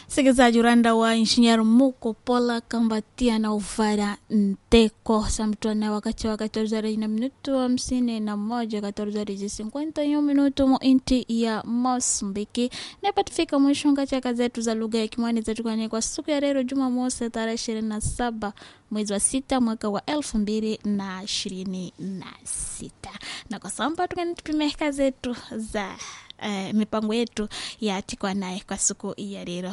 msikilizaji uranda wa engenheiro muko pola kambatia na uvara nteko samtwana wakati wa 14 na minuto hamsini na moja 14 minuto mo inti ya mosmbiki nepatifika mwisho ngachaka zetu za lugha ya kimwani zetukane kwa siku ya leo jumamosi tarehe ishirini na saba mwezi wa sita mwaka wa elfu mbili na ishirini na sita na kwa samba tukanitupimeka zetu za uh, mipango yetu ya tikwa naye kwa siku ya leo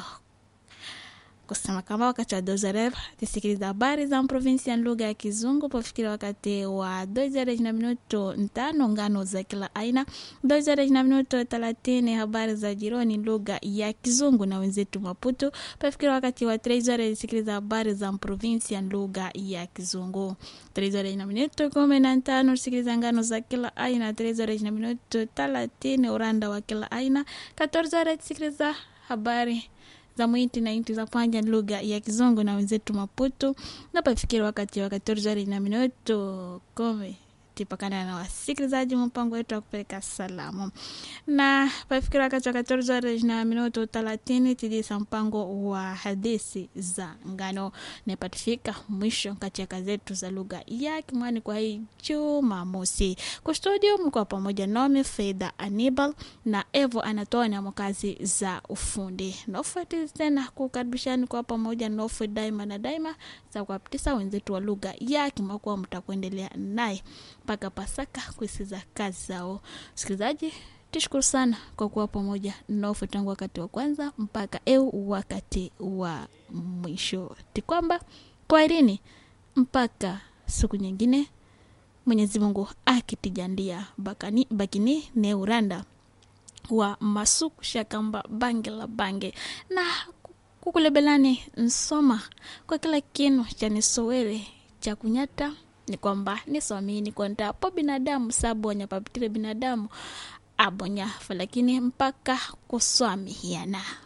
kusema kama wakati wa dozarev tisikiliza habari za provinsi ya lugha ya kizungu pofikira wakati wa dozarev na minuto ntano ngano za kila aina dozarev na minuto thelathini habari za jironi lugha ya kizungu na wenzetu maputu pofikira wakati wa trezore tisikiliza habari za provinsi ya lugha ya kizungu trezore na minuto kumi na tano tisikiliza ngano za kila aina trezore na minuto thelathini uranda wa kila aina katorzore tisikiliza habari za mwiti na inti za panja lugha ya kizungu na wenzetu maputu napafikiri wakati wa katorzari na minuto kumi tipakana na wasikilizaji mpango wetu wa kupeleka salamu na pafikiri wakati wa katorzari na minuto thelathini tidisa mpango wa hadisi za ngano napatifika mwisho katika zetu za lugha ya kimwani kwa hii jumamosi kustudio mko pamoja nami fedha anibal na evo anatoa na makazi za ufundi nofeti tena kukaribishani kwa pamoja nofe daima na daima za kuwapitisa wenzetu wa lugha ya kimakuwa mtakuendelea naye mpaka pasaka kuisiza kazi zao msikilizaji tishukuru sana kwa kuwa pamoja nofu tangu wakati wa kwanza mpaka eu wakati wa mwisho tikwamba kwaherini mpaka siku nyingine mwenyezi mungu akitijandia bakani bakini ne uranda wa masuku shakamba bange la bange na kukulebelani nsoma kwa kila kinu cha nisowere cha kunyata ni kwamba nisomini kwanta po binadamu sabu wanyapapitile binadamu abonya falakini mpaka kuswamihiana